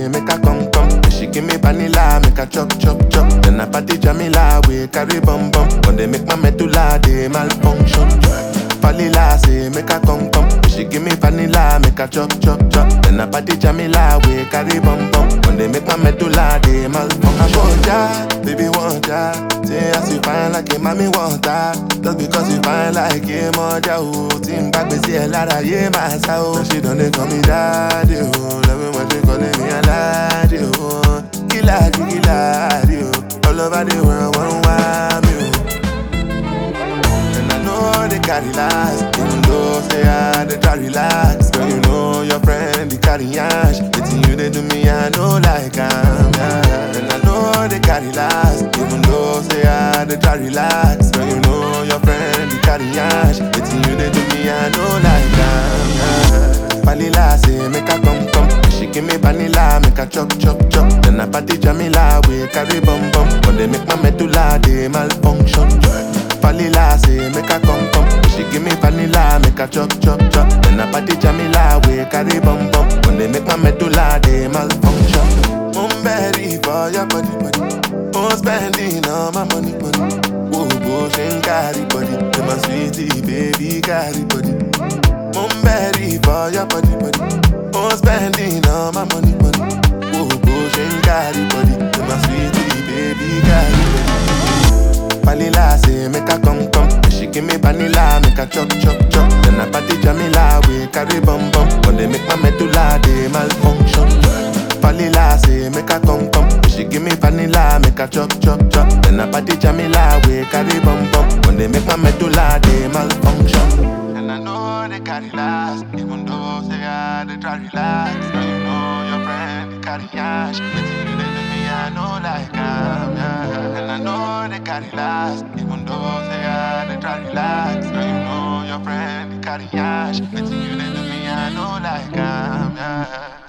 say make I come come. She give me vanilla, make I chop chop chop. Then I party Jamila, we carry bum bum. When they make my medulla, they malfunction. Vanilla say make I come come. She give me vanilla, make I chop chop chop. Then I party Jamila, we carry bum bum. When they make my medulla, they malfunction. I want ya, baby want ya. Say as you fine like a mommy want her. Just because you fine like a mother, oh. Team back, we see a lot of yeah, my soul. She don't they call me daddy, oh. Love me when she calling me a laddie, oh. Killer, killer, oh. All over the world, one want me, oh. And I know they carry last, even though say I they try relax. Girl, you know your friend they carry ash. It's you they do me, I know like I'm yeah. And I know they carry last, even though say I they try relax. Girl, you know your friend they carry ash. It's you they do me, I know like I'm yeah. Vanilla say make I come come. She give me vanilla, make I chop chop chop. Then I party Jamila, we carry bum bum. When they make my medulla, they malfunction. Vanilla say make I come come. She give me vanilla, make I chop chop chop. Then I party Jamila, we carry bum bum. When they make my medulla, they malfunction. I'm ready for your body body. I'm spending all my money money. Whoa, whoa, she ain't carry body. Be my sweetie, baby, carry body. I'm ready for your body body. I'm spending all my money money. Whoa, whoa, she ain't carry body. Be my sweetie, baby, carry body. Vanilla say make I come come. She give me vanilla, make I chop chop chop. Then I party Jamila, we carry bum bum. When they make my medulla, they malfunction. Vanilla say make I come come. She give me vanilla, make I chop chop chop. Then I party Jamila, we carry bum bum. When they make my medulla, they malfunction. And I know they carry last, even though say I they try relax. Now you know your friend they carry ash. But you they do me, I know like I'm yeah. And I know they carry last, even though say I they try relax. Now you know your friend they carry ash. But you they do me, I know like I'm yeah.